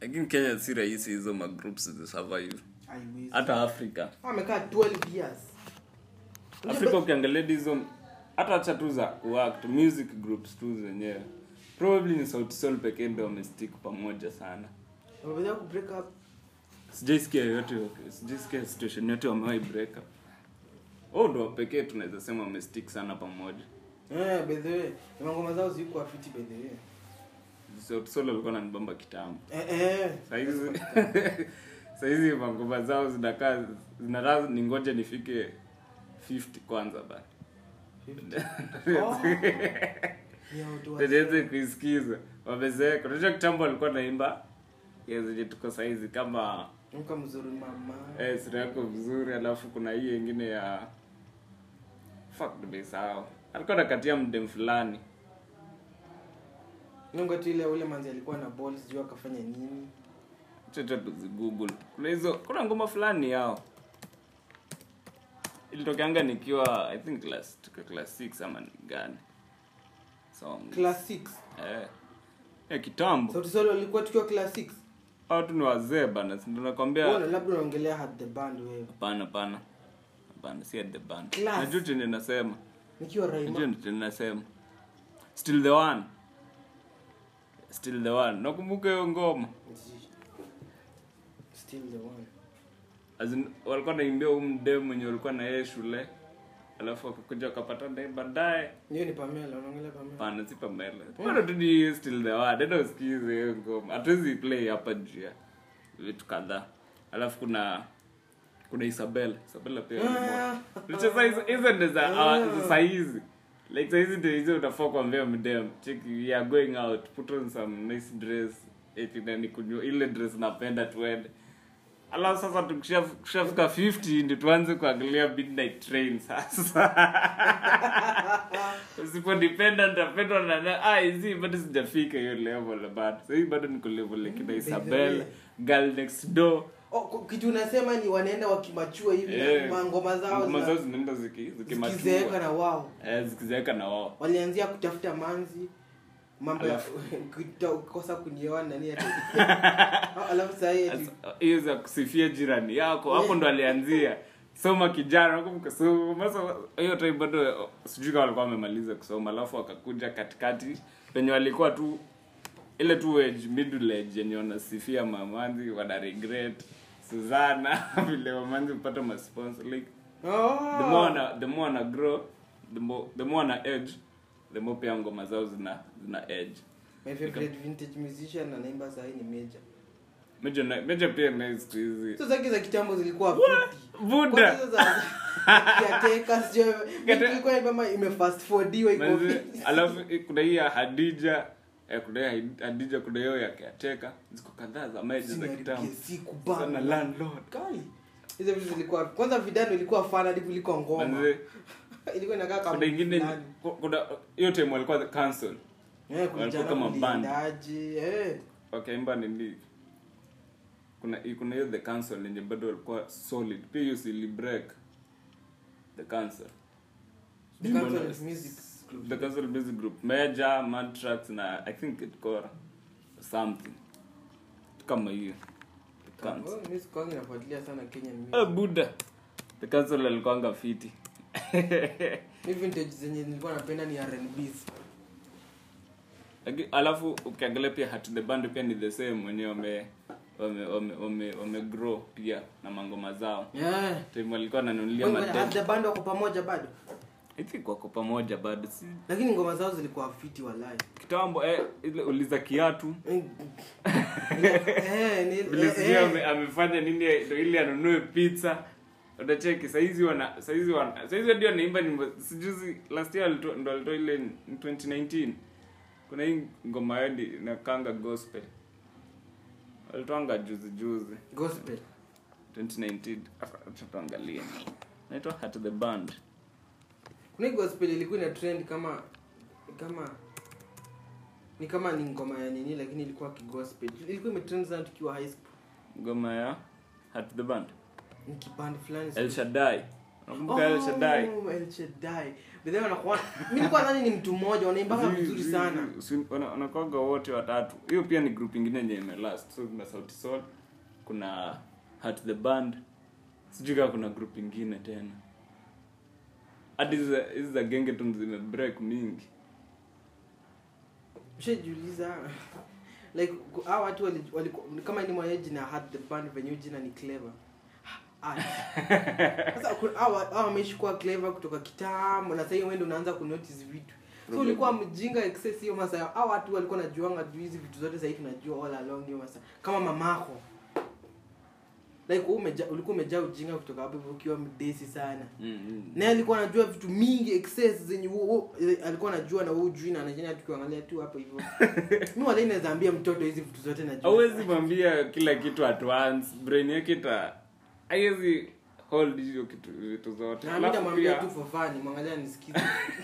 lakini kenya si rahisi hizo magroups zisurvive Haiwezi. hata afrika amekaa 12 years afrika ukiangalia hizo hata hacha tu za kuact music groups tu zenyewe probably ni sauti sol pekee ndo wamestick pamoja sana wameweza ku break up sijaisikia yoyote sijaisikia situation yote wamewahi break up oh ndo pekee tunaweza sema wamestick sana pamoja eh by the way na ngoma zao zilikuwa fiti by the way sauti sol alikuwa nanibamba kitambo eh eh sahizi sahizi mangoma zao zinakaa zinakaa ningoja nifike 50 kwanza ba Oh. Ni ya watu wa- niweze kuisikiza wamezeeka unajua kitambo walikuwa naimba ya zenye tuko saizi kama Mka mzuri mama eh, sura yako vizuri alafu kuna hii ingine ya fuck nimesahau alikuwa nakatia mdem fulani Nunga tu ile ule manzi alikuwa na balls sijui akafanya nini chocho tuzigoogle kuna hizo kuna ngoma fulani yao ilitokeanga nikiwa i think class tuko class 6 ama ni gani song class 6 eh ya kitambo sauti solo walikuwa tukiwa class 6 watu ni wazee bana si ndo nakwambia Wewe labda unaongelea had the band wewe hapana hapana hapana si at the band Class. najua chenye nasema nikiwa najua Raima chenye nasema still the one still the one nakumbuka hiyo ngoma still the one As in, walikuwa naimbia huu mdem mwenye walikuwa na yeye shule alafu wakakuja wakapata naye baadaye hiyo ni Pamela unaongelea Pamela pana si pamela bado tu ni still the one enda usikize hiyo ngoma hatuwezi play hapa juu ya vitu kadhaa alafu kuna kuna isabel isabela pia Ah. licheza hizo hizo ndo za ah, za saizi like saizi ndio hizo utafaa kuambia mdem check we are going out put on some nice dress eti nani kunywa ile dress napenda tuende alafu sasa tukishaf- tukishafika 50 ndio tuanze kuangalia midnight train sasa usipo dependent utapendwa na na ah hizi bado sijafika hiyo level bado sasa bado niko level like na Isabel girl next door Oh, ku- kitu unasema ni wanaenda wakimachua hivi Eh, na ngoma zao ngoma zao zina- zinaenda ziki zikizeeka zikimachua na wao eh zikizeeka na wao walianzia kutafuta manzi mambo ya Alafu- kuta- kukosa kunioa nani ati alafu sahii ati Sasa, hiyo za kusifia jirani yako hapo ndo alianzia soma kijana nakumbuka soma sasa hiyo time bado sijui kama walikuwa wamemaliza kusoma alafu wakakuja katikati penye walikuwa tu ile tu age middle age yenye wanasifia mamanzi wana regret Suzana vile mamanzi upata masponsor like Oh. the more wana, the more wana grow the more the more wana age the more pia ngoma zao zina zina age my favorite vintage musician anaimba sahii ni meja meja na- meja pia naye siku hizi hizo zake za kitambo zilikuwa fiti. Buddha. Kwanza hizo za Kiateka, sijui- Kiate- ilikuwa ni kama ime fast forwardiwa iko Manze, fiti. alafu eh, kuna hii ya hadija eh, kuna hii ya hadija kuna hiyo ya kiateka ziko kadhaa za meja za Zinaharibia kitambo siku sana bana. landlord Kali. hizo vitu zilikuwa kwanza vidano ilikuwa fana hadi kuliko ngoma Manze, ilikuwa inakaa kama kuna ingine fulani. ku- kuna hiyo time walikuwa the council Eh, walikuwa kulijana kama band. kuliendaje, eh. wakaimba nini kuna kuna hiyo the council yenye bado walikuwa solid pia hiyo sili break the council The Council of Music Group. the council music group major mantrax na i think it core something kama hiyo The council. Oh, mimi sikuangi nafuatilia sana Kenyan music. Eh, buda the council alikuanga fiti Mi vintage zenye nilikuwa napenda ni R&Bs. Laki- alafu ukiangalia pia hat the band pia ni the same wenye wame wame wame wame, wame grow pia na mangoma zao Yeah. time walikuwa wananunulia Wewe, madem the band wako pamoja bado i think wako pamoja bado si lakini ngoma zao zilikuwa fiti walai kitambo eh, ile uliza kiatu Eh, ni- vile eh, sijui eh. ame, amefanya nini ndo ili anunue pizza utacheki saizi wana saizi wana saizi ndio anaimba nyimbo sijuzi last year alito, ndo alitoa ile in 2019 kuna hii ngoma yao ndi- inakanga gospel alitoanga juzi juzi gospel 2019 Afa, acha tuangalie naitwa hat the band kuna hii gospel ilikuwa ina trend kama kama ni kama ni ngoma ya nini lakini ilikuwa kigospel ilikuwa imetrend sana tukiwa high school ngoma ya hat the band ni kiband fulani El Shaddai nakumbuka El Shaddai Oh, El Shaddai. But then wanakuwa mimi nilikuwa nadhani ni mtu mmoja wanaimbanga Zi- vizuri zi- sana. zi- si- wana- wanakwaga wote watatu hiyo pia ni group ingine yenye imelast so kuna sauti sol kuna hat the band sijui kama kuna group ingine tena hadi hizi za- hizi za gengeton zimebreak mingi Ushajiuliza like ku- hao watu wali, wali, kama ni mwenye jina had the band venye hiyo jina ni clever. Ah. Sasa ku- hao hao wameishi kuwa clever kutoka kitambo na sasa wewe ndio unaanza kunotice vitu. So Problem. ulikuwa mjinga excess hiyo masaa. Hao watu walikuwa najuanga juu hizi vitu zote sasa hivi tunajua all along hiyo masaa. Kama mamako. Like wewe umeja, ulikuwa umejaa ujinga kutoka hapo hivyo ukiwa mdesi sana. mm, mm. naye alikuwa anajua vitu mingi excess zenye wo- wo- eh, alikuwa anajua na wewe ujui na anajua tukiangalia tu hapo hivyo mimi wala inaweza ambia mtoto hizi vitu zote najua hauwezi mwambia kila kitu at once brain yake ita haiwezi hold hiyo kitu vitu zote na mimi Alafu namwambia pia- tu for fun mwangalia nisikize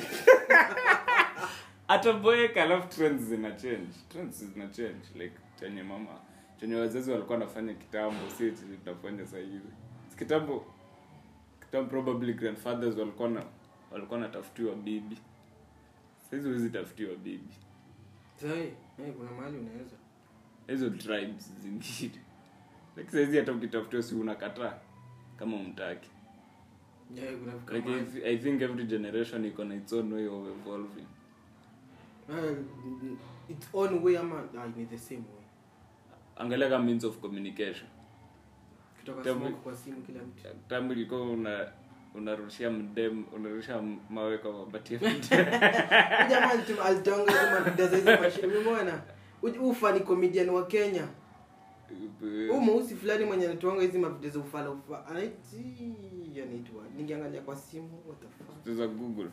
ataboeka alafu trends zina change trends zina change like chenye mama chenye wazazi walikuwa wanafanya kitambo si chenye tunafanya sasa hivi Si kitambo kitambo probably grandfathers walikuwa na walikuwa natafutiwa bibi saizi huwezi tafutiwa bibi sasa eh kuna mahali unaweza hizo tribes zingine like saizi hata ukitafutiwa si unakataa kama umtaki yeah kuna vitu like kama I, I think every generation iko na its own way of evolving well, its own way ama ah, ni the same way angalia kama means of communication kutoka Tell me. smoke kwa simu kila mtu tambo ilikuwa una unarushia mdem unarusha mawe kwa mabati ya mdem. Huyu jamaa alitu- alitonga hizo mavideo za hizo mashine umeona Huyu- ufa ni comedian wa Kenya Huyu mweusi fulani mwenye anatuanga hizi mavideo za ufala ufa anaiti anaitwa ningeangalia kwa simu what the fuck Sasa google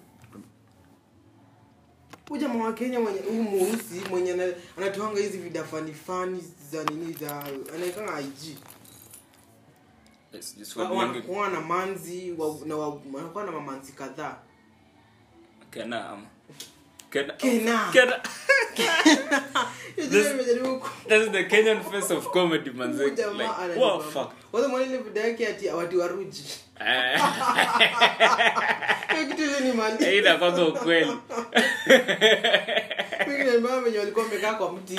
huyu jamaa wa Kenya mwenye huyu mweusi mwenye ana- anatoanga hizi vida fani fani za nini za anaikanga IG Yes, just Wa- what wa- language- wa na manzi wa, na wa- wanakuwa na mamanzi kadhaa Kena ama Kena Kena. Kena Hiyo jina nimejaribu ku- That's the Kenyan face of comedy huyu manze jamaa like ananibamba. what fuck Kwanza mwana ile video yake ati watu waruji Eh, hiyo kitu ile ni mali hii inakwanga ukweli Mimi na mama wenye walikuwa wamekaa kwa mti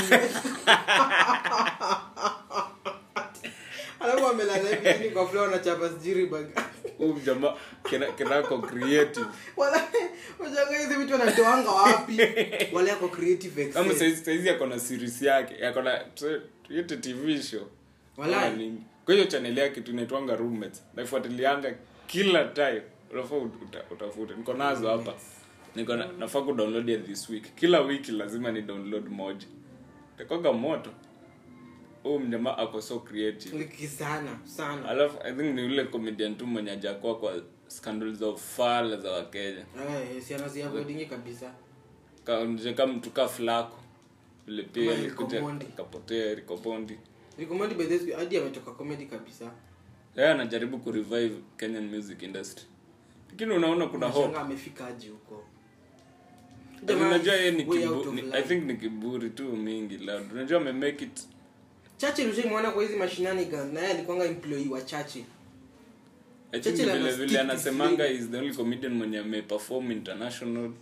alafu amelala hivi chini kwa floor na chapa sijiri bag huyu jamaa Kena Kenako creative wala wajanga hizi vitu wanatoanga wapi wale yako creative kama excess saizi saizi yako na series yake yako na tu- yote tv show Walai. Kama nini. kwa hiyo channel yake tunaitwanga roommates naifuatilianga kila time unafaa ut- uta- utafute niko nazo hapa niko na, nafaa kudownload ya this week kila wiki lazima ni download moja takoga moto huu mjamaa ako so creative Liki sana sana alafu i think ni ule comedian tu mwenye ajakuwa kwa scandal za ufala za wakenya eh si anaziavoidingi kabisa kaonje kama mtu ka flako vile pia Kama Rico alikuja Mondi. kapotea rikopondi recommend by this hadi ametoka comedy kabisa yeye anajaribu kurevive kenyan music industry lakini unaona kuna hope Unashangaa amefika aje huko Lakini unajua yeye ni Way kibu, out of ni, line. i think ni kiburi tu mingi loud unajua amemake it Churchill ushaimwona kwa hizi mashinani guns na yeye alikuwanga employee wa Churchill i think Churchill ana vile stick vile to anasemanga flame. is the only comedian mwenye ameperform international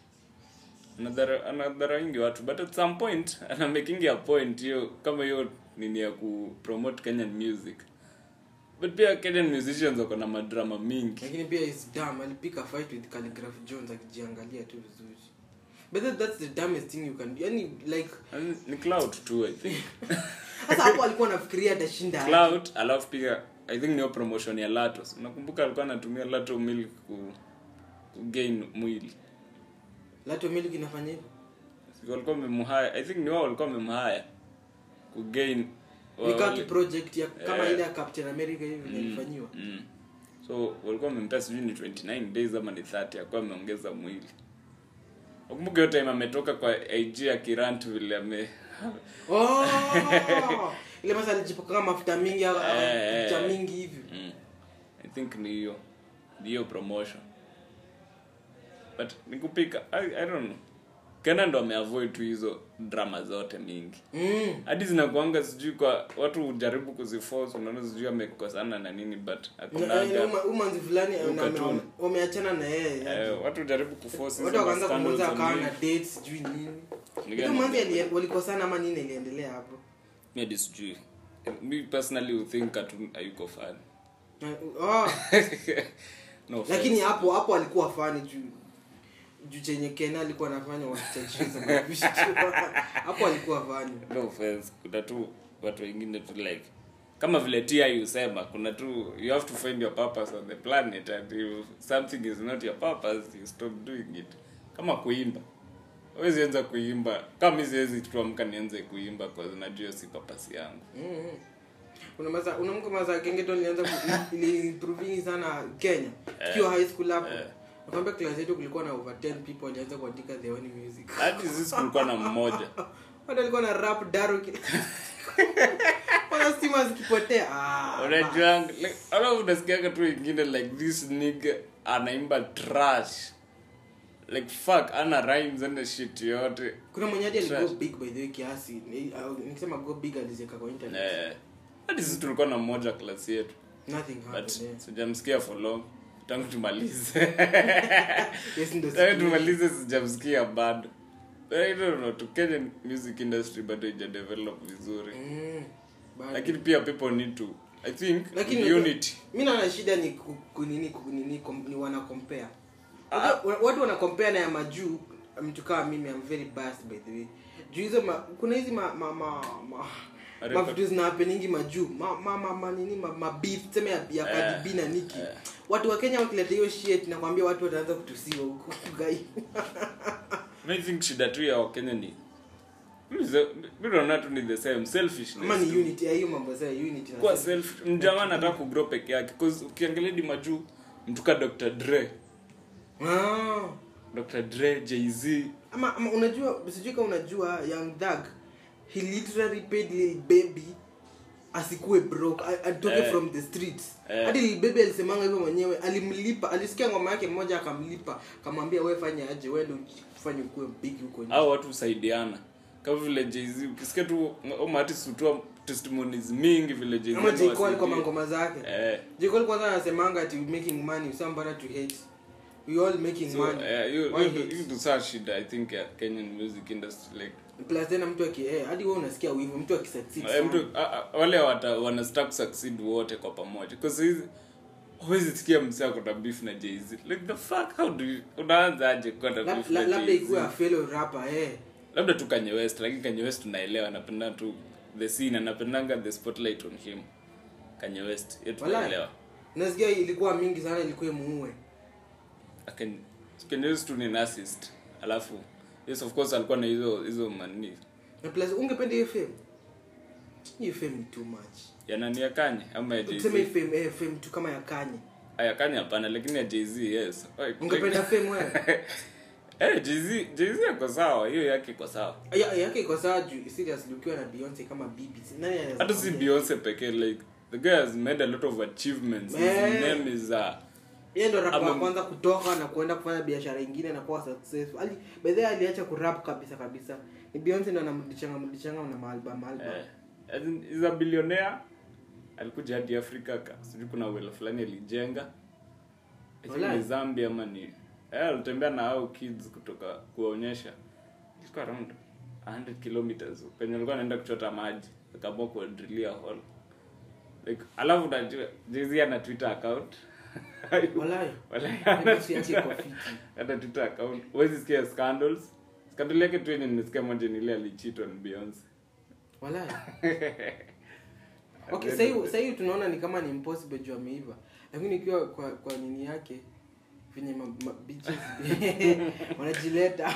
anadhara anadhara wingi watu but at some point ana making a point hiyo kama hiyo nini ya ku promote kenyan music but pia kenyan musicians wako na madrama mingi lakini pia is dumb alipika fight with Calligraph Jones akijiangalia tu vizuri but that, that's the dumbest thing you can do yani like And ni cloud tu i think sasa hapo alikuwa anafikiria atashinda aje. cloud alafu pia i think niyo promotion ya latos nakumbuka alikuwa anatumia lato milk ku, ku gain mwili Lato Milk inafanya hivyo Si walikuwa wamemhaya i think ni wao walikuwa wamemhaya ku gain ni kama wale- project ya kama Eh. ile ya Captain America hivi Mm, ilifanyiwa mm. so walikuwa wamempea sijui ni 29 days ama ni 30 akuwa ameongeza mwili nakumbuka hiyo time ametoka kwa ig akirant vile ame oh ile masa alijipaka mafuta mingi au- au Eh, mafuta eh. mingi hivi mm. i think ni hiyo ni hiyo promotion but nikupika I, i don't know kena ndo ameavoid tu hizo drama zote mingi mm. hadi zinakuanga sijui kwa watu hujaribu kuziforce unaona sijui amekosana na nini but hakunaga umanzi fulani Huyu na- cartoon. wame- wameachana na yeye eh, watu hujaribu kuforce watu hizo wakaanza scandals kumuuza za akawa na mingi. date sijui nini Ni Hizo gani? manzi ali- walikosana ama nini iliendelea hapo Mi hadi sijui mi personally would think cartoon hayuko fan Na- oh, no offense. lakini hapo hapo alikuwa fani juu juu chenye kena alikuwa anafanya wakichachisha mapishi tu. hapo alikuwa fani no offense kuna tu watu wengine tu like kama vile ti usema kuna tu you have to find your purpose on the planet and if something is not your purpose you stop doing it kama kuimba huwezi anza kuimba kama mi siwezi tuamka nianze kuimba cause najua hiyo si purpose yangu Mhm. kuna maza unamka maza gengeton ilianza ku- ili improving sana Kenya tukiwa high school hapo Eh. nakwambia class yetu kulikuwa na over 10 people walianza kuandika the only music hadi sisi kulikuwa na mmoja watu walikuwa na rap daru kila wana stima zikipotea ah unajua like ala unasikiaga tu wengine like this nigga anaimba trash like fuck ana rhymes ana shit yote kuna mwenye hadi aligo Trash. big by the way kiasi Ni- au, nikisema go big aliziweka kwa internet eh hadi sisi tulikuwa na mmoja klasi yetu nothing but happened eh. sijamsikia for long tangu tumalize yes ndo tangu siku- tumalize sijamsikia bado But I don't know, to Kenyan music industry bado ija develop vizuri Mm, bado. lakini pia people need to i think Lakini unity mi naona shida ni ku- kunini kunini kom- ni wana compare Unajua, watu wana compare na ya majuu mtu kama mimi I'm very biased by the way juu hizo ma, kuna hizi ma ma ma, ma Record. mavitu zina happeningi majuu ma, ma, ma, ma, nini ma, ma beef tuseme ya, ya Cardi B na Nicki watu wa Kenya wakileta hiyo shit nakwambia watu wataanza kutusiwa huko gai I think shida tu ya wakenya ni mi ze- mi naona tu ni the same selfishness ama ni tu. unity ya hiyo mambo sasa unity na kuwa self mjamaa anataka kugrow peke yake cause ukiangalia di majuu mtu ka Dr. Dre ah Dr. Dre Jay-Z ama, ama unajua sijui kama unajua young thug he literally paid lil baby asikue broke a- atoke Eh. from the streets Eh. hadi lil baby alisemanga hivyo mwenyewe alimlipa alisikia ngoma yake mmoja akamlipa akamwambia we fanya aje wewe ndio ufanye ukue big huko nje au watu husaidiana kama vile Jay-Z ukisikia tu maartist hutoa testimonies mingi vile Jay-Z ama J Cole kwa anawasaidia. mangoma zake eh J Cole kwanza anasemanga ati we making money somebody to hate we all making so money eh, hiyo Why hiyo hate? hiyo saa shida i think ya Kenyan music industry like plus tena mtu aki eh, hadi wewe unasikia wivu mtu akisucceed eh, sana. mtu a- a- wale wata wana start succeed wote kwa pamoja because hizi huwezi sikia msee ako na beef na Jay-Z like the fuck how do you unaanza aje kuwa na Lab- beef la- na labda Jay-Z? ikuwe a fellow rapper eh labda tu Kanye West lakini Kanye West tunaelewa anapenda tu the scene anapendanga the spotlight on him Kanye West yetu Walai. tunaelewa nasikia ilikuwa mingi sana ilikuwa muue Aken- Kanye West tu ni narcissist alafu yes of course alikuwa na hizo hizo mani na plus ungependa hiyo fame hiyo fame ni too much ya nani ya Kanye ama ya tuseme hii Jay-Z fame eh, fame tu kama ya Kanye aya Kanye hapana lakini ya Jay-Z yes Like- ungependa fame wewe eh Jay-Z Jay-Z ako sawa hiyo yake iko sawa ya yake iko sawa juu seriously ukiwa na Beyonce kama bibi si- nani anaweza hata si kuambia? Beyonce pekee like the guy has made a lot of achievements his Eh. name is uh, yeye ndo rap wa Ama- kwanza kutoka na kuenda kufanya biashara ingine na kuwa successful ali by the way aliacha kurap kabisa kabisa ni Beyonce ndo anamrudishanga mrudishanga na maalbum album eh, as in, is a billionaire alikuja hadi afrika ka- sijui kuna wela fulani alijenga I think Walai. ni zambia ama ni eh, alitembea na hao kids kutoka kuwaonyesha ilikuwa around 100 kilometers penye alikuwa anaenda kuchota maji akaamua kuwadrilia hall like alafu najua jezi ana twitter account Walai. Walai, Beyonce yake iko fiti. hata twitter account huwezi sikia scandals scandal yake tu yenye nimesikia moja ni ile alicheat on Beyonce Walai. okay sahii sahii tunaona ni kama ni impossible juu ameiva lakini ikiwa kwa kwa nini yake venye ma, ma, bitches wanajileta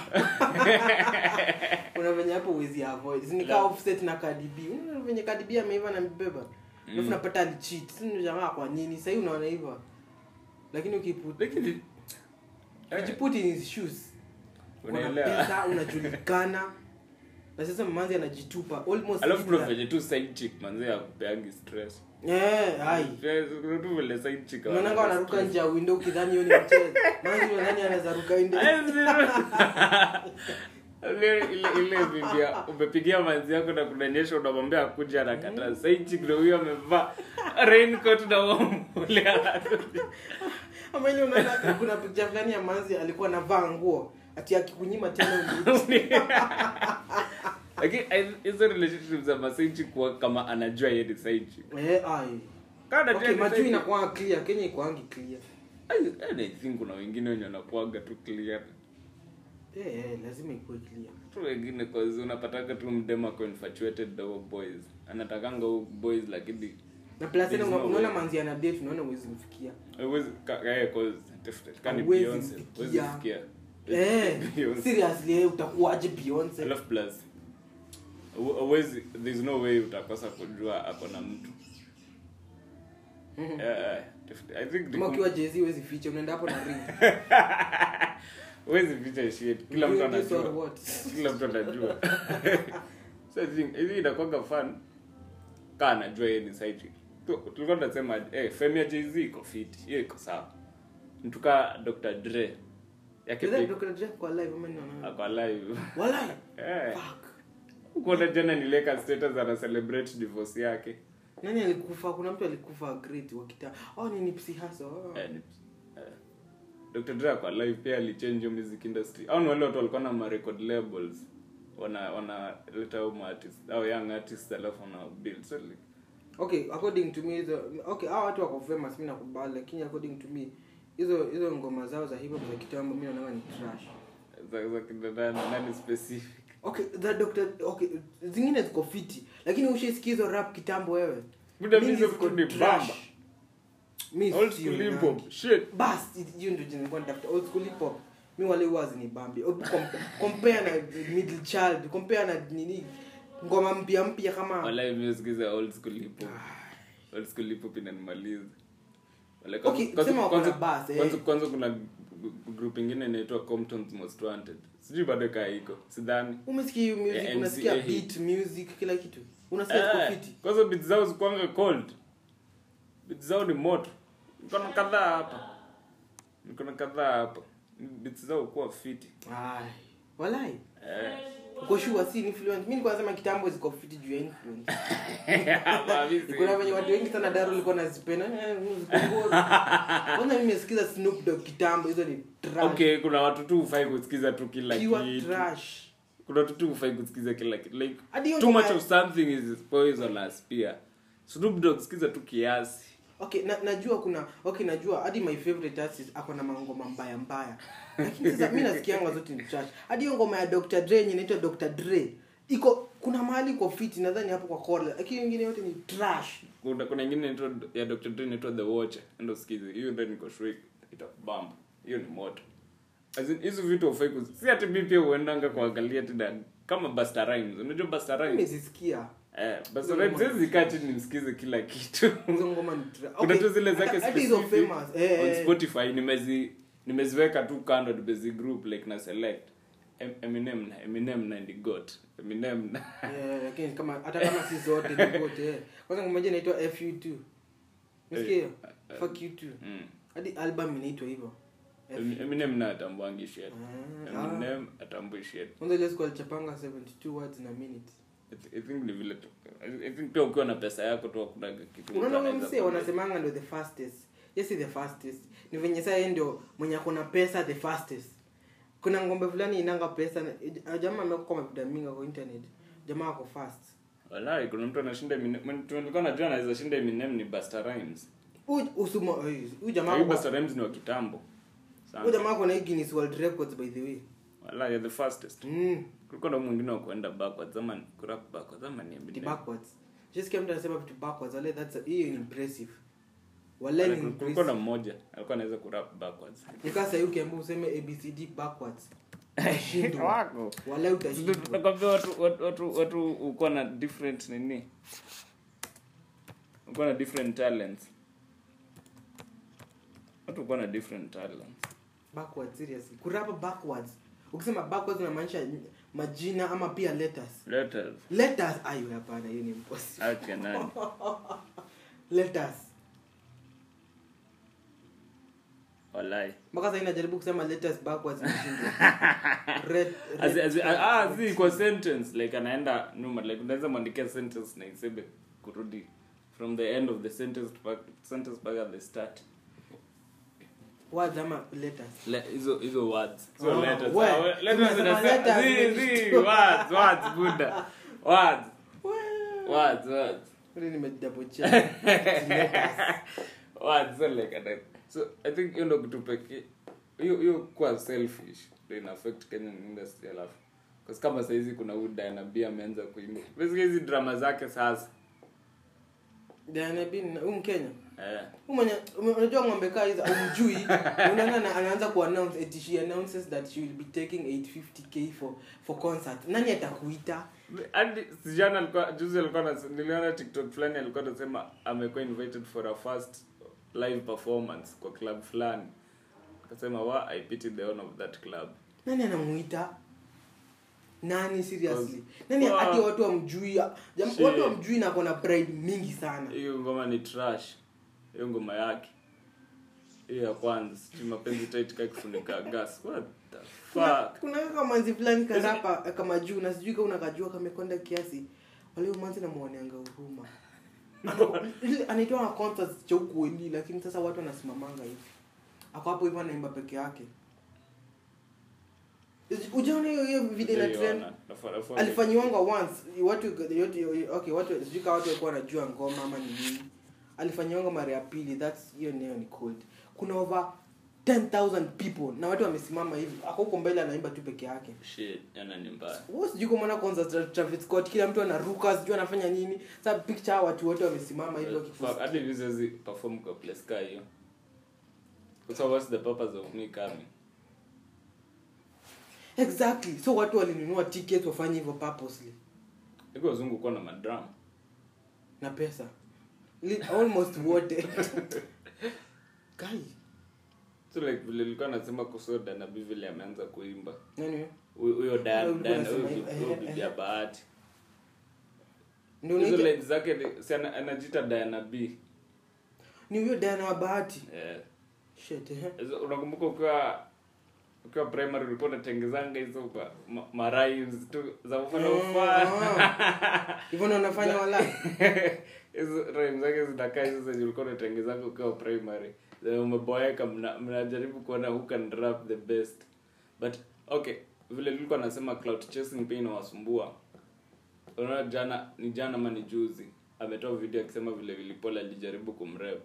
kuna venye hapo uwezi avoid Si ni kaa offset na Cardi B unaona venye Cardi B ameiva na mbeba alafu napata alicheat si ni jamaa kwa nini sahii unaona hivyo lakini ukiput lakini ukijiput in his shoes una Unaelewa. pesa unajulikana na sasa mamanzi anajitupa almost alafu kuna Hitler. venye tu side chick manze ya kupeagi stress Eh, ai Stress, kuna tu vile side chick unaonanga hawana wanaruka stress. nje ya window ukidhani hiyo ni mchezo maana unadhani anaweza ruka nje Eh, zero. ile ile ile bibia umepigia manzi yako na kunanyesha unamwambia akuja anakataa sasa hichi ndio huyo amevaa raincoat na wambule anakuja ama ile unaona kuna picha fulani ya manzi alikuwa anavaa nguo ati akikunyima tena urudi. lakini I- hizo relationships za masaichi kuwa kama anajua yeye ni saichi eh ai kana okay majuu inakuwa clear kenya ikuangi clear I think kuna wengine wenye wanakuaga tu clear eh eh lazima ikuwe clear tu wengine cause unapataga tu mdema ako infatuated na huo boys anatakanga huo boys lakini na plus tena There's una- no unaona way. manzi ana date unaona uwezi mfikia Huwezi- ka- eh, cause definitely, kani Huwezi Beyonce, mfikia. huwezi fikia. eh Beyonce. seriously eh, utakuwaje Beyonce Alafu plus hu- huwezi there's no way utakosa kujua ako na mtu Mhm. Eh, eh, definitely. I think the kama com- ukiwa Jay-Z huwezi ficha unaenda hapo na ring huwezi ficha shit kila mtu Doing this or anajua what? kila mtu anajua so i think hivi inakuwaga fun kaa anajua yeye ni side chick. Tu- tulikuwa tunasema eh fame ya Jay-Z iko fit hiyo iko sawa mtu kaa Dr Dre yake Is that pia Dr. Dre kwa live ama ni wana- ako alive Walai. eh Fuck. kuona jana nileka status ana celebrate divorce yake nani alikufa kuna mtu alikufa great wakita oh ni Nipsey Hussle oh. eh, ni- eh. Dr Dre ako alive pia alichange hiyo music industry au ni wale watu walikuwa na ma record labels wana wana leta hao artists au young artists alafu wana build so like okay according to me hizo okay hao watu wako famous mimi nakubali lakini according to me hizo hizo ngoma zao za hip hop za kitambo mimi naona ni trash za za kina nani nani specific okay the doctor okay zingine ziko fiti lakini ushaisikia hizo rap kitambo wewe Buda, Mingi hizo ziko vitu ni trash. bamba. Mi old sio school hip nani. hop shit bas hiyo ndio jina nilikuwa natafuta old school hip hop mi wale wazi ni bambi Hebu com- compare na middle child compare na nini ngoma mpya mpya kama wala imesikiza old school hip hop old school hip hop inanimaliza Wala kwanza- Okay, kwanza- sema wako na kwanza- bass, eh. kwanza kwanza kuna g- g- group ingine inaitwa Compton's Most Wanted sijui bado kaa iko sidhani umesikia hiyo music Yeah, unasikia MCA beat music kila kitu unasikia Eh, iko fiti kwanza beats zao zikuanga cold beats zao ni moto niko na kadhaa hapa niko na kadhaa hapa beats zao kuwa fiti ai walai eh uko sure si influence mimi nilikuwa nasema kitambo ziko fiti juu ya influence Hapa mimi si- kuna venye watu wengi sana daro walikuwa nazipenda eh, ziko bora. kwanza mimi nimesikiza Snoop Dogg kitambo hizo ni trash okay kuna watu tu hufai kusikiza tu kila pure kitu trash kuna watu tu hufai kusikiza kila kitu like Hadi hiyo too ngoma much ya- of something is poisonous pia Snoop Dogg sikiza tu kiasi okay na, najua kuna okay najua hadi my favorite artist ako na mangoma mbaya mbaya lakini sasa mi nasikianga zote ni trash hadi hiyo ngoma ya Dr. Dre yenye inaitwa Dr. Dre iko kuna mahali iko fiti nadhani hapo kwa Kola lakini wengine yote ni trash kuna kuna ingine inaitwa ya Dr. Dre inaitwa The Watcher ndio sikize hiyo ndio niko sure itabamba hiyo ni moto As in, hizo vitu hufai kuzi si ati mimi pia huendanga kuangalia tena kama Busta Rhymes unajua Busta Rhymes nimezisikia eh Busta Rhymes siwezi kaa chini nimsikize kila kitu hizo ngoma ni trash kuna tu zile zake hadi hizo specific famous eh, on eh. Spotify nimezi nimeziweka tu kando nimezi group like na select Em- Eminem na Eminem na ndi got Eminem na Eh, lakini kama hata kama si zote ni zote eh. kwanza ngoma moja inaitwa FU2 Unasikia hiyo? Eh, Fuck you too. mm. Hadi album inaitwa hivyo. Em- Eminem na atambuangi shit Ah, ah. Eminem atambui shit Kwanza ile siku alichapanga 72 words in a minute. I th- I think ni vile tu I I think pia ukiwa na pesa yako tu hakunaga kitu mtu Unaona huyo anaweza msee kufanya. wanasemanga ndio the fastest. Yes, the fastest. Ni venye sasa yeye ndio mwenye ako na pesa the fastest. Kuna ngombe fulani inanga pesa na eh, jamaa amekuwa kwa mavida mingi kwa internet. Jamaa ako fast. Walai, kuna mtu anashinda Eminem mtu nilikuwa najua anaweza shinda Eminem ni Busta Rhymes Huyu usumo eh, huyu jamaa huyu ako- Busta Rhymes ni wa kitambo huyu sana jamaa ako na hii Guinness World Records by the way. Walai, you're the fastest Mm. kulikuwa na mwingine wa kuenda backwards ama ni- kurap backwards ama ni Vitu Eminem backwards. Just kama mtu anasema vitu backwards, wale that's a- hiyo ni impressive. Wale ni kulikuwa na impressive. mmoja alikuwa anaweza kurap backwards Nikaa sasa ukiambia useme ABCD backwards. Utashindwa. wako Wale utashindwa. nakwambia watu watu watu watu uko na different nini uko na different talents watu uko na different talents backwards seriously kurapa backwards ukisema backwards unamaanisha majina ama pia letters letters letters ayo hapana hiyo ni impossible acha nani letters walai mpaka sasa inajaribu kusema let us backwards nishindwe. Red- As- red- as- ah, ah, zi kwa sentence like anaenda nyuma like unaweza mwandikia sentence na iseme kurudi from the end of the sentence back sentence back at the start words ama letters Le- hizo hizo words so Oh, letters we- Ah, we- letters umesema zinasema- letters, zi zi nimeshtuka. words words buddha words Well, words words really nimedouble check. Letters. words so like and I- so i think hiyo ndo kitu pekee hiyo hiyo kuwa selfish ndio ina affect Kenyan industry alafu because kama saizi kuna huyu Diana B ameanza kuimba basically hizi drama zake sasa Diana B ni- huyu Mkenya eh Huyu mwenye ume- unajua ng'ombe kaa hizo umjui unaona ana- anaanza kuannounce eti she announces that she will be taking 850k for for concert nani atakuita hadi sijana alikuwa juzi alikuwa anas- niliona tiktok fulani alikuwa anasema amekuwa invited for a first live performance kwa club fulani akasema wa i pity the owner of that club nani anamuita nani seriously nani Wow. hati watu wamjui jam- Shit. watu wamjui na kona pride mingi sana hiyo ngoma ni trash hiyo ngoma yake hiyo ya kwanza sijui mapenzi taitika kufunika gas what the kuna fuck kuna kama manzi fulani karapa kama juu na sijui kama unakajua kamekonda kiasi wale manzi namuoneanga huruma Ana- ile anaitwa na concerts cha huku Weli lakini sasa watu wanasimamanga hivi ako hapo hivyo anaimba peke yake ujaona hiyo hiyo video ina trend Sijaiona. Nafaa- nafaa- alifanyiwanga once watu yote okay watu sijui kama watu walikuwa wanajua ngoma ama ni nini alifanyiwanga mara ya pili that's hiyo nayo ni cold kuna over 10000 people na watu wamesimama hivi ako huko mbele anaimba tu peke yake shit yana ni mbaya Wewe sijui kama unaona kwanza Tra- Travis Scott kila mtu anaruka sijui anafanya nini sasa picture watu wote wamesimama hivi Fuck, hadi wakifusikia hivi siwezi perform kwa place ka hiyo so what's the purpose of me coming exactly so watu walinunua tickets wafanye hivyo purposely iko wazungu kuwa na madram na pesa Li- almost wote guy so like vile nilikuwa nasema kusoda na bi vile ameanza kuimba nani Huyu- huyo Diana- Ulikuwa Diana- unasema huyo hivyo, bi- huyo eh, bibi eh. ya bahati ndio hizo unaita- lines zake ni- si ana- anajiita Diana B ni huyo Diana wa bahati Eh, shit eh. hizo- unakumbuka ukiwa ukiwa primary ulikuwa unatengezanga hizo kwa ma- ma rhymes tu za ufana ufana Ah. hivyo ndo unafanya wala hizo rhymes zake zinakaa hizo zenye ulikuwa unatengezanga ukiwa primary Zenye umeboeka mna- mnajaribu kuona who can rap the best but okay vile nilikuwa nasema cloud chasing pia inawasumbua unaona jana ni jana ama ni juzi ametoa video akisema vile vilipol alijaribu kumrep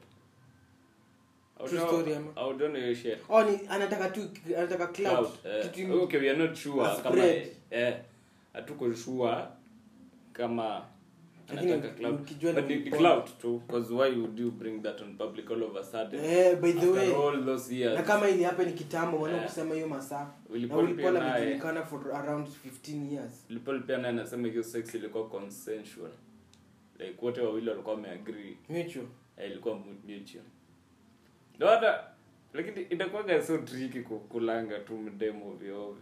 True story ama? audiona hiyo shit oh ni anataka tu anataka cloud Cloud, eh, kitu okay we are not sure A kama spread. eh hatuko sure kama Lakini anataka cloud ukijua but ni ni ni Paul. cloud too because why would you bring that on public all of a sudden eh by the after way all those years na kama ili hapa ni kitambo wana Eh. kusema hiyo masaa na Wilipol pia ulikuwa naye- amejulikana for around 15 years Lipol pia naye anasema hiyo sex ilikuwa consensual like wote wawili walikuwa wameagree mutual eh, ilikuwa mu- mutual ndio hata lakini itakuwaga so tricky kukulanga tu mdemo ovyo ovyo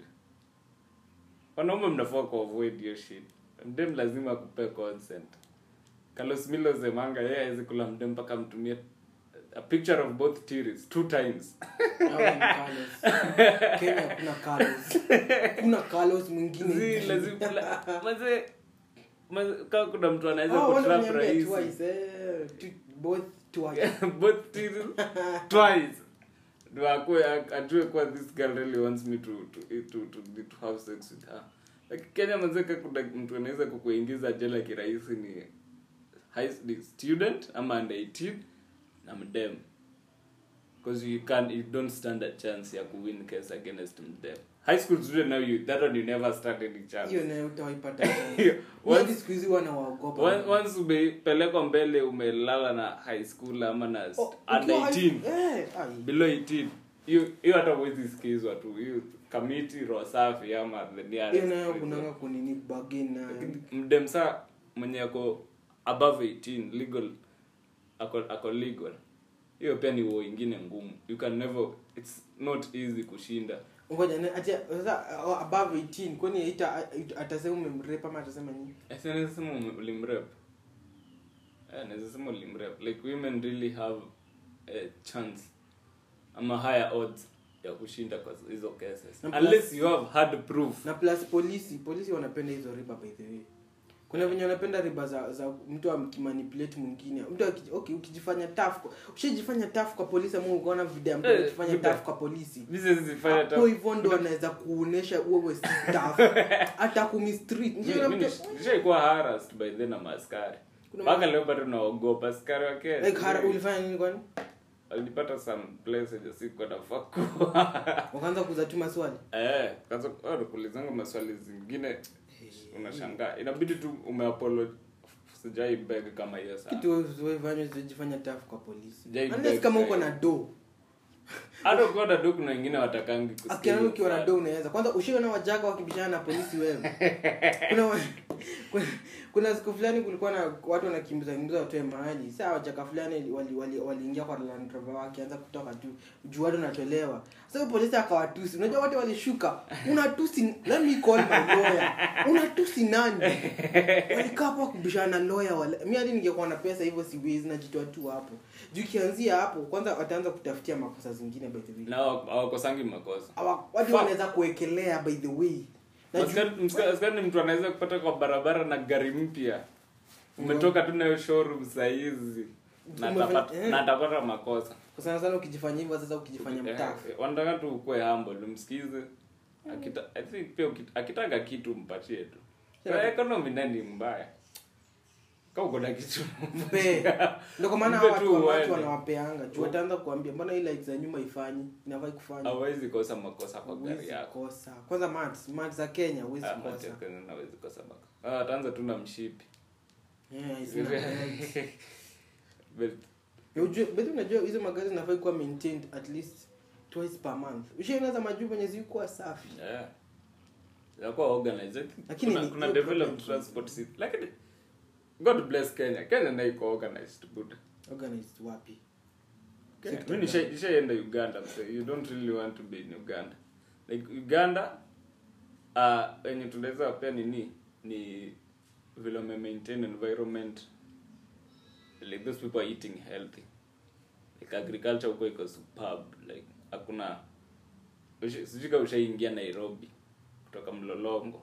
wanaume mnafaa ku avoid hiyo shit mdem lazima akupe consent Carlos Milo Zemanga yeye hawezi kula mdem mpaka mtumie a picture of both titties two times Hawa ni Carlos. Kenya kuna Carlos kuna Carlos mwingine Zi, lazima la- maze maze kama kuna mtu anaweza Oh, wale kutrap waniambia rahisi twice, eh, tu- both twice. both titties twice ndo akue ajue kuwa this girl really wants me to to to to, to have sex with her like Kenya mazeka kuna mtu anaweza kukuingiza jela kirahisi ni high ni student ama under 18 na mdem because you can you don't stand a chance ya kuwin case against mdem high school student now you that one you never stand any chance hiyo nayo utawaipata Hiyo, once- Hadi siku hizi wanawaogopa Once- once umepelekwa mbele umelala na high school ama na Oh, under ukiwa 18 high- eh, ai. below 18 hiyo hiyo hata huwezi sikizwa tu hiyo kamiti roho safi ama the nearest hiyo nayo prison. kunanga kunini bargain na Lakini mdemsa mwenye ako above 18 legal ako, ako legal hiyo pia ni uo ingine ngumu you can never it's not easy kushinda ngoja na- ati sasa uh, above 18 kwani ita atasema umemrape ama atasema nini naweza sema ume- ulimrep Eh, naweza sema ulimrep like women really have a chance ama higher odds ya kushinda kwa hizo cases Na plus- unless you have hard proof na plus polisi polisi wanapenda hizo riba by the way kuna venye wanapenda riba za, za mtu akimanipulate mwingine mtu aki- okay ukijifanya tough kwa- ushajifanya tough kwa polisi ama ukaona video ya mtu Eh, akifanya video. tough kwa polisi Mimi zifanya hapo hivyo ndo wanaweza kuonesha uwe si tough hata kumistreet Ndio mtu- nishaikuwa harassed by then na maaskari Kuna mpaka leo bado naogopa askari wa Kenya. like hara ulifanya nini kwani walipata some places sikuwa nafaa kuwa wakaanza kuzatuma swali eh kaza kulizanga maswali zingine unashangaa inabidi tu umeapolo sijai beg kama hiyo sana kitu wewe usijifanya tough kwa polisi Jai unless beg kama guy. uko na do hata ukiwa na do kuna wengine watakangi kusikia akiana hiyo ukiwa na swali. do unaweza kwanza ushiona wajaka wakibishana na polisi wewe kuna, wa- kuna kuna siku fulani kulikuwa na watu wanakimbiza kimbiza watoe mahali saa wajaka fulani waliingia wali, wali kwa Land Rover wakianza kutoka tu juu watu wanatolewa sasa huyo polisi akawatusi unajua wote walishuka unatusi let me call my lawyer unatusi nani walikaa hapo wakibishana na lawyer wale mimi hadi ningekuwa na pesa hivyo siwezi najitoa tu hapo juu kianzia hapo kwanza wataanza kutafutia makosa zingine by the way na hawa- hawakosangi makosa Hawa- watu Fuck. wanaweza kuwekelea by the way Na juu- Askari- mska- askari ni mtu anaweza kupata kwa barabara na gari mpya umetoka tu nayo showroom sahizi na Umefanya- atapata eh. na atapata makosa kwa sana sana ukijifanya hivyo sasa ukijifanya Eh, mtafu eh, wanataka tu ukuwe humble umsikize Akita, I think pia uki- akitaka kitu mpatie tu Sure. Kwa economy nani mbaya ka uko na kitu mpe ndio kwa maana Mpe hawa tu watu watu uende. wanawapeanga juu wataanza kuambia mbona hii like za nyuma ifanyi inafai kufanya hawezi kosa makosa kwa gari Huwezi yako kosa kwanza mats mats za Kenya huwezi Ah, kosa Mateo Kenya hawezi kosa makosa Ah, ataanza tu na mshipi yeah isina right. But, Na ujue bado unajua hizo magari zinafai kuwa maintained at least twice per month ushaona za majuu venye zilikuwa safi yeah. Inakuwa organized. I think Lakini kuna, ni kuna hiyo developed problem. transport system. Lakini God bless Kenya. Kenya na iko organized good. organized wapi Kenya. Sector Mimi nisha- nishaenda Uganda so you don't really want to be in Uganda. Like Uganda uh wenye tunaweza pia nini ni vile wame maintain environment like those people are eating healthy. Like agriculture huko iko superb like hakuna Usha- sijui kama ushaingia Nairobi kutoka Mlolongo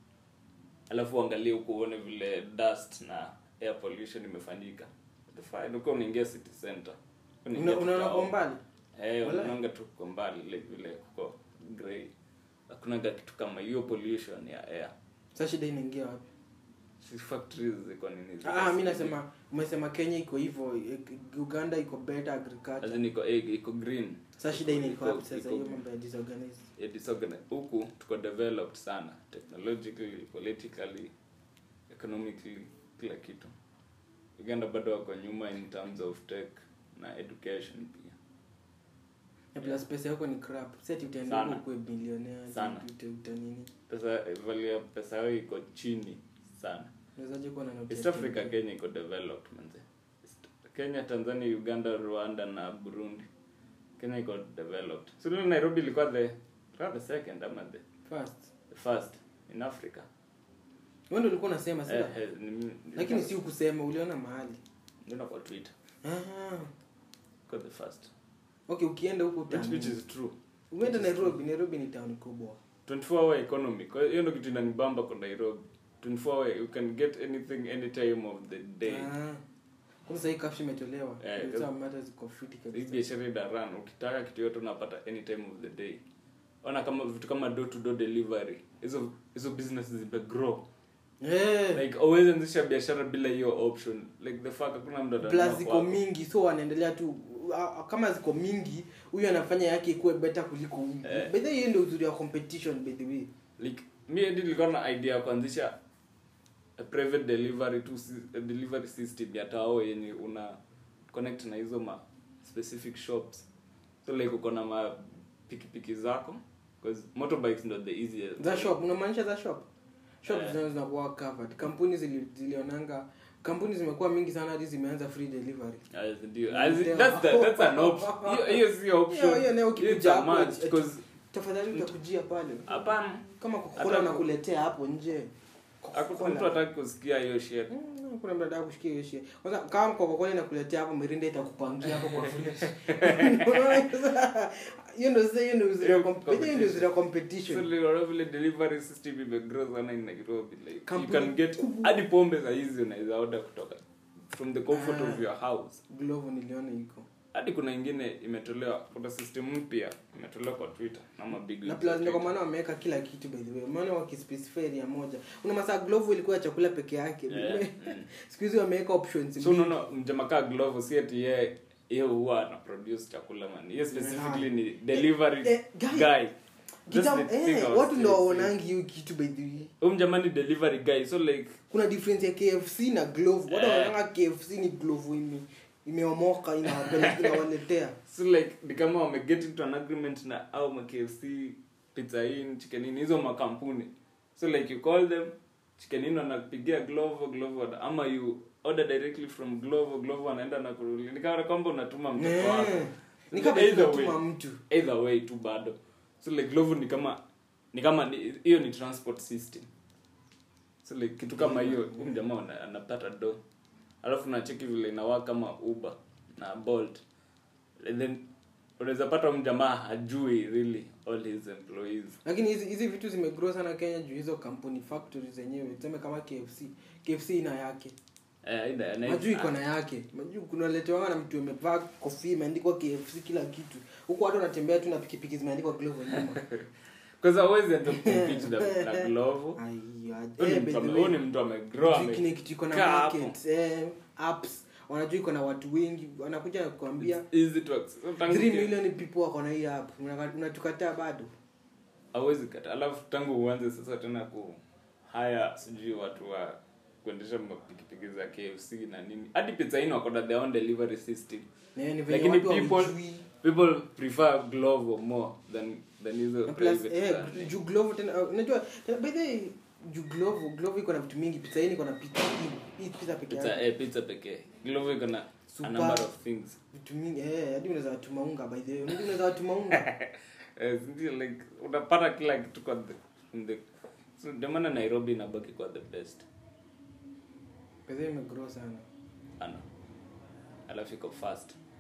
alafu uangalie huko uone vile dust na air pollution imefanyika the fine uko unaingia city center Unaingia Una- unaona tu kwa town. mbali eh Wala. unaonga tu kwa mbali like vile kuko grey hakuna kitu kama hiyo pollution ya air sasa shida inaingia wapi si factories ziko nini ziko ah mi city. nasema umesema Kenya iko hivyo eh, Uganda iko better As agriculture in iko eh, iko green sasa shida ina iko Iko- wapi sasa iko- hiyo mambo ya disorganized ya disorganized huku tuko developed sana technologically politically economically kila kitu uganda bado wako nyuma in terms of tech na education pia na plus pesa yako ni crap sasa ati utaenda Sana. huko kuwe billionaire Sana. uta uta nini pesa value ya pesa yao iko chini sana unawezaje kuwa na note east ya africa 10? kenya iko developed manze East- kenya tanzania uganda rwanda na burundi kenya iko developed so leo nairobi ilikuwa the rather second ama the, first the first in africa wewe ndio ulikuwa unasema sasa eh, eh, ni- lakini si ukusema uliona mahali Niliona kwa twitter ah got the first okay ukienda huko which, which uta is true umeenda Nairobi Nairobi ni town kubwa 24 hour economy kwa hiyo ndio kitu inanibamba kwa Nairobi 24 hour you can get anything any time of the day ah kwa sasa hii kafshi imetolewa Eh, ndio mata ziko fiti hii kabisa biashara ina run ukitaka kitu yote unapata any time of the day ona kama vitu kama door to door delivery hizo hizo business zime grow eh like always anzisha biashara bila hiyo option like the fuck hakuna mtu atanunua plus ziko kwako. mingi so wanaendelea tu ah, ah, kama ziko mingi huyu anafanya yake ikuwe better kuliko huyu Eh. by the way hiyo ndio uzuri wa competition by the way like mi hadi nilikuwa na idea ya kuanzisha a private delivery to a delivery system ya tao yenye una connect na hizo ma specific shops so like uko na ma pikipiki zako because motorbikes ndo the easiest za shop unamaanisha za shop shop Eh. zinazo zinakuwa covered kampuni zili, zilionanga kampuni zimekuwa mingi sana hadi zimeanza free delivery As ndio. As in, that's the, that's an option hiyo hiyo si option Hiyo- hiyo nayo It's ukikuja a hapo, must, eti- because tafadhali utakujia pale hapana kama Hata kokora ku- nakuletea hapo nje Hakuna mtu hataki kusikia hiyo shit Mm, kuna mtu anataka kushikia hiyo shit. Kwanza kama Coca-Cola inakuletea hapo mirinda itakupangia hapo kwa fresh. Unaona sasa, hiyo ndio sasa hiyo ndio uzuri wa comp- hiyo ndio uzuri wa So, competition. like, whatever vile delivery system imegrow sana in Nairobi like you Kampuni can get kubwa. hadi pombe za hizi unaweza order kutoka from the comfort Ah. of your house Glovo niliona iko. hadi kuna ingine imetolewa kuna system mpya imetolewa kwa twitter ama big Na leagues plus wa ndio kwa Twitter. maana wameweka kila kitu by the way. Maana wakispecify area moja. Una masaa Glovo ilikuwa ya chakula peke yake. Yeah. Siku hizi wameweka options. so mingi. unaona mjamakaa glove si ati yeye yeye huwa ana produce chakula man yeye specifically ni delivery Eh, guy. guy That's Kitam- the thing I eh, was watu ndio saying. waonangi hiyo kitu by the way. huyu mjamani delivery guy so like kuna difference ya KFC na Glovo. Watu Eh. wanaona KFC ni Glovo ime imeomoka inawapeleka inawaletea. so like ni kama wame get into an agreement na au ma KFC pizza in chicken in hizo makampuni so like you call them chicken in wanapigia glovo glovo wana- ama you order directly from glovo glovo anaenda na kurudi ni kama kwamba unatuma mtoto wako Eh, Ni kama Either way. tunatuma mtu. either way tu bado so like glovo ni kama ni kama ni- hiyo ni transport system so like kitu kama hiyo huyu jamaa ana- anapata do alafu nacheki vile inawaa kama uber na bolt and then unaweza pata huyu jamaa hajui really all his employees lakini hizi hizi vitu zimegrow sana kenya juu hizo kampuni factory zenyewe tuseme kama kfc kfc ina yake eh, aidha- ana- majuu iko na yake majuu kunaletewa na mtu amevaa kofia imeandikwa kfc kila kitu huku watu wanatembea tu na pikipiki zimeandikwa glovo nyuma Kwanza hawezi hata kucompete na, na glovo Ai, Huyu ni eh, mtu by the ame- way, huyu ni mtu amegrow Juu kile kitu iko na amekaa hapo. market eh, apps wanajua iko na watu wengi wanakuja kuambia It's easy to access. So, tangu 3 ki- million people wako na hii app Unaka- unatukataa bado hawezi kata alafu tangu uanze sasa tena ku haya sijui watu wa kuendesha mapikipiki za kfc na nini hadi pizza inn wako na their own delivery system Eh, ni venye lakini watu people hawajui. people prefer glovo more than than hizo Na plus private eh, za- juu glovo tena uh, unajua tena by the way juu glovo glovo iko na vitu mingi pizza hii iko na pizza hii hii pizza peke pizza yake eh, pizza pekee glovo iko na a Super. number of things vitu mingi eh hadi unaweza watuma unga by the way unajua unaweza watuma unga eh, ndio like unapata kila kitu kwa the, in the so ndio maana nairobi inabaki kwa the best by the way imegrow sana ana alafu iko fast